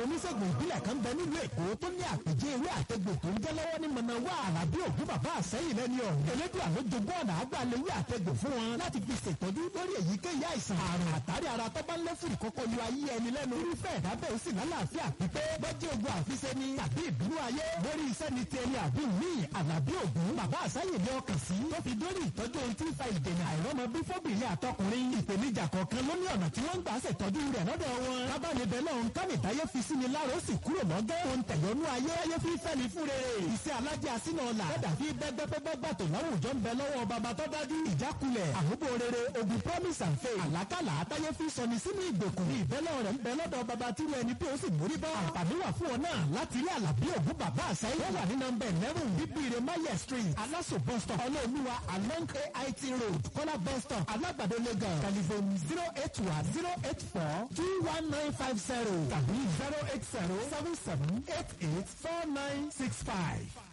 oníṣègùn ìbílẹ̀ kan bẹ nílùú èkó tó ní àpèjẹ ewé àtẹgbò tó ń jẹ́ lọ́wọ́ ní mọ̀nàwá àràbí ògún bàbá àsẹ́yìn lẹ́ni ọ̀hún. elédùn àló jogún ọ̀nà àgbàlewé àtẹgbò fún wọn láti fi ṣètọ́jú lórí èyíkéyìí àìsàn àrùn àtàrí ara tó bá ń lé fún ìkókó lu ayé ẹni lẹ́nu. irúfẹ́ ẹ̀dá bẹ́ẹ̀ sì lálàáfíà pípé bọ́jú ogun àfiṣe ni tàbí ìbínú ayé lórí iṣẹ́ ni ti ẹni àbí míì àlàbí ògún bàbá àsẹ́yìn ní ọkàn sí tó fi dórí ìtọ́jú ohun tí ń fa ìdènà àìrọ́mọ bí fóbìnrin àtọkùnrin ìpèníjà kọ̀ọ̀kan ló ní ọ̀nà tí wọ́n ń gbà ṣètọ́jú rẹ̀ lọ́dọ̀ wọn. kábàánibẹ̀ náà ń kánìtáyé fi sí ni láàrọ̀ sì kúrò lọ́gẹ́. ohun tẹ̀yọ́nú ayé ayé fi fẹ́ ni fúnre. iṣẹ́ alájẹ́ àsínà ọ̀la. kódà fi bẹ́gbẹ́pẹ́gbẹ́ gbàtò láwùjọ ń bẹ lọ́wọ́ bàbá tó dájú. ìjákulẹ̀ àhóbó rere ogun promise and faith. àlákàlà àtayé fi sọni sínú ìgbèkùn. ìbẹ́lẹ̀ rẹ̀ ń bẹ lọ́dọ̀ bàbá tírú ẹni tí ó sì mórí bọ́. àǹfààní wà fún ọ náà láti rí àlàbí ògún bàbá àṣàyè. ó wà ní nọmba eleven bíbíire maye street aláṣọ bus stop ọlọ́ọ̀lùwà along ait road kọ́lá bus stop alágbàdo lagos telephone zero eight one zero eight four two one nine five zero tàbí zero eight zero seven seven eight eight four nine six five.